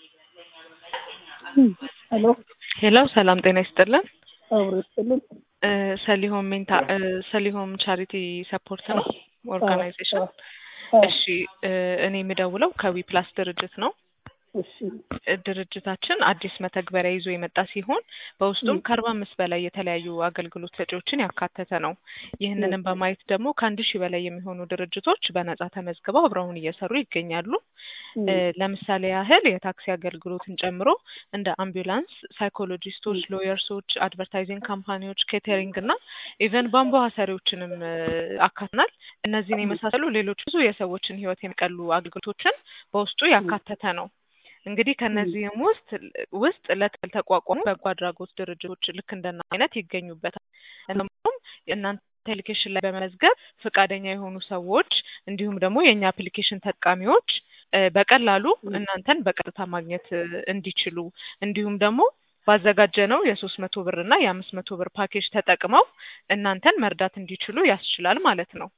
ሄሎ ሄሎ ሰላም ጤና ይስጥልን። አብሮ ይስጥልን። እ ሰሊሆም ሜንታ እ ሰሊሆም ቻሪቲ ሰፖርት ነው ኦርጋናይዜሽን። አዎ፣ እሺ እ እኔ የምደውለው ከዊ ፕላስ ድርጅት ነው። እሺ እ ድርጅታችን አዲስ መተግበሪያ ይዞ የመጣ ሲሆን በውስጡም ከአርባ አምስት በላይ የተለያዩ አገልግሎት ሰጪዎችን ያካተተ ነው። ይህንንም በማየት ደግሞ ከአንድ ሺህ በላይ የሚሆኑ ድርጅቶች በነጻ ተመዝግበው አብረውን እየሰሩ ይገኛሉ። እ ለምሳሌ ያህል የታክሲ አገልግሎትን ጨምሮ እንደ አምቡላንስ፣ ሳይኮሎጂስቶች፣ ሎየርሶች፣ አድቨርታይዚንግ ካምፓኒዎች፣ ኬተሪንግ እና ኢቨን ቧንቧ ሰሪዎችንም እ አካትናል። እነዚህን የመሳሰሉ ሌሎች ብዙ የሰዎችን ሕይወት የሚቀሉ አገልግሎቶችን በውስጡ ያካተተ ነው። እንግዲህ ከነዚህም ውስጥ ውስጥ ለተቋቋሙ በጎ አድራጎት ድርጅቶች ልክ እንደና አይነት ይገኙበታል። እንዲሁም የእናንተ አፕሊኬሽን ላይ በመመዝገብ ፈቃደኛ የሆኑ ሰዎች እንዲሁም ደግሞ የእኛ አፕሊኬሽን ተጠቃሚዎች እ በቀላሉ እናንተን በቀጥታ ማግኘት እ እንዲችሉ እንዲሁም ደግሞ ባዘጋጀነው የሶስት መቶ ብር እና የአምስት መቶ ብር ፓኬጅ ተጠቅመው እናንተን መርዳት እንዲችሉ ያስችላል ማለት ነው።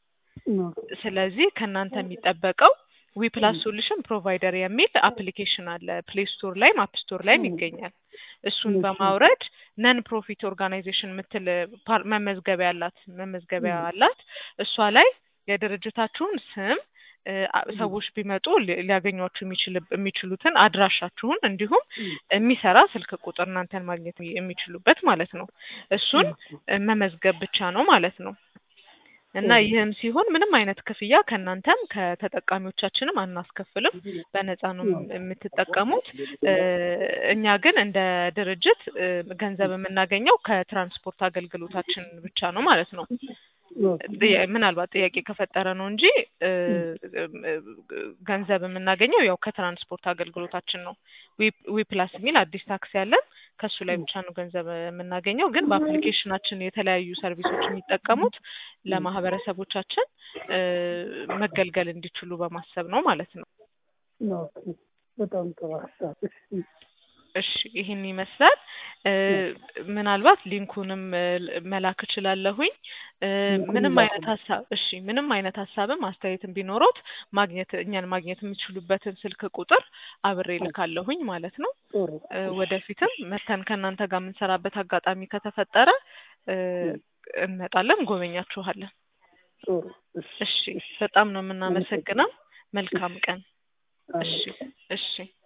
ስለዚህ ከእናንተ የሚጠበቀው ዊ ፕላስ ሶሉሽን ፕሮቫይደር የሚል አፕሊኬሽን አለ። ፕሌይ ስቶር ላይም አፕ ስቶር ላይም ይገኛል። እሱን በማውረድ ነን ፕሮፊት ኦርጋናይዜሽን የምትል ፓር- መመዝገቢያ አላት መመዝገቢያ አላት። እሷ ላይ የድርጅታችሁን ስም እ አ- ሰዎች ቢመጡ ሊ- ሊያገኟችሁ የሚችል የሚችሉትን አድራሻችሁን እንዲሁም የሚሰራ ስልክ ቁጥር እናንተን ማግኘት የሚችሉበት ማለት ነው። እሱን እ መመዝገብ ብቻ ነው ማለት ነው። እና ይህም ሲሆን ምንም አይነት ክፍያ ከእናንተም ከተጠቃሚዎቻችንም አናስከፍልም። በነፃ ነው የም- የምትጠቀሙት። እ እኛ ግን እንደ ድርጅት እ ገንዘብ የምናገኘው ከትራንስፖርት አገልግሎታችን ብቻ ነው ማለት ነው። ጥያ- ምናልባት ጥያቄ ከፈጠረ ነው እንጂ እ እ ገንዘብ የምናገኘው ያው ከትራንስፖርት አገልግሎታችን ነው። ዊ ዊ ፕላስ የሚል አዲስ ታክሲ ያለን ከሱ ላይ ብቻ ነው ገንዘብ የምናገኘው። ግን በአፕሊኬሽናችን የተለያዩ ሰርቪሶች የሚጠቀሙት ለማህበረሰቦቻችን እ መገልገል እንዲችሉ በማሰብ ነው ማለት ነው። ኦኬ፣ በጣም ጥሩ ሀሳብ። እሺ እሺ ይህን ይመስላል። እ ምናልባት ሊንኩንም እ መላክ እችላለሁኝ። እ ሊንኩን ምንም ላኩልኝ። አይነት ሀሳብ እሺ ምንም አይነት ሀሳብም አስተያየትም ቢኖሮት ማግኘት እኛን ማግኘት የሚችሉበትን ስልክ ቁጥር አብሬ ልካለሁኝ ማለት ነው። ጥሩ እ ወደፊትም መተን ከእናንተ ጋር የምንሰራበት አጋጣሚ ከተፈጠረ እ እንመጣለን፣ ጎበኛችኋለን። ጥሩ። እሺ እሺ በጣም ነው የምናመሰግነው። መልካም ቀን። እሺ እሺ